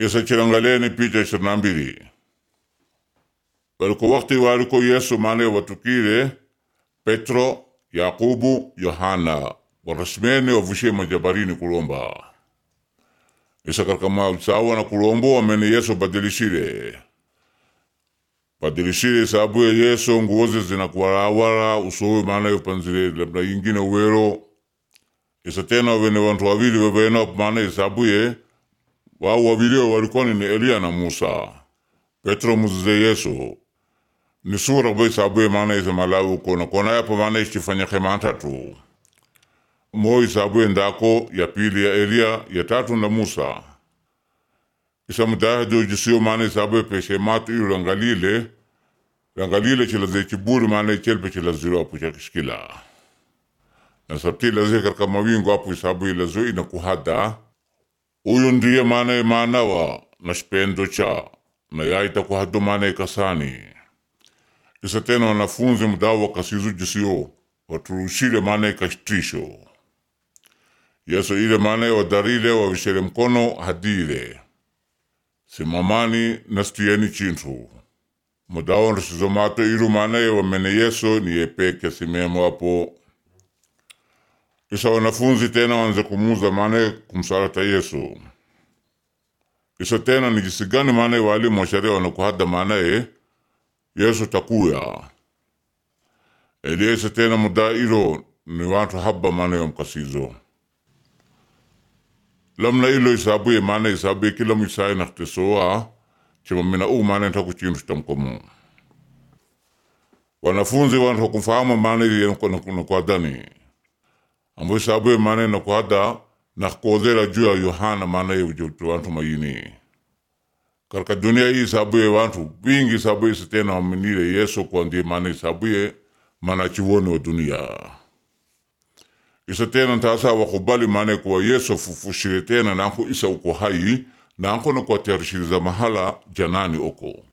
isa chilangaleni picha ishirini na mbili waliko wakti waliko yesu mane watukile petro yakubu yohana warasmene wavushe majabarini kulomba isa katika masawa na kulombo wamene yesu badilishile badilishile isabu ya yesu nguoze zinakuwarawara usowe maana yopanzile labda yingine uwero isa tena wene wantu wawili wevena maana isabuye wao wawilio walikoni ni Eliya na Musa Petro muzize Yesu ni sura bo isabuye maana isa malawi kona kona yapo maana ishifanya khemanta tu mo isabuye ndako ya pili ya Eliya ya tatu na Musa isa mudaha jo jisiyo maana isabuye peshe matu iyo rangalile rangalile chilaze chiburi maana ichelpe chilaziro apu chakishikila na sabti laze katika mawingu apu isabuye lazo ina kuhada uyu ndiye maana maanawa na shipendo cha na yaita kuhado maana ikasani isa tena wanafunzi mdawa kasizu jisiyo waturushile maana ikashtisho yesu ile maana wadarile wavishere mkono hadile simamani nastiyeni chintu mudawa nrisizomato ilu maana wamene yesu ni yepeke simemo apo isa wanafunzi tena wanze kumuza maana kumsalata Yesu isa tena ni jinsi gani maana walimu wa sheria wanakuhada maanaye Yesu takuya eliesa tena muda ilo ni watu haba maana ya mkasizo lamna ilo isabuye maana isabuye kila mwisai naktesoa chima mina u maana ntaku chintu tamkomu wanafunzi wantu kumfahamu maana yenakuadani ambo isabuye maana nakuhada nakodhera juu ya Yohana maana ye wantu mayini karka dunia hii isabuye wantu wingi isabuye sitena waminile Yesu kwa ndiye maana isabuye maana chiwoni wa dunia isa tena ntasa wakubali maana kuwa Yesu fufushire tena nanko isa uko hai nanko nakuatarishiriza mahala janani oko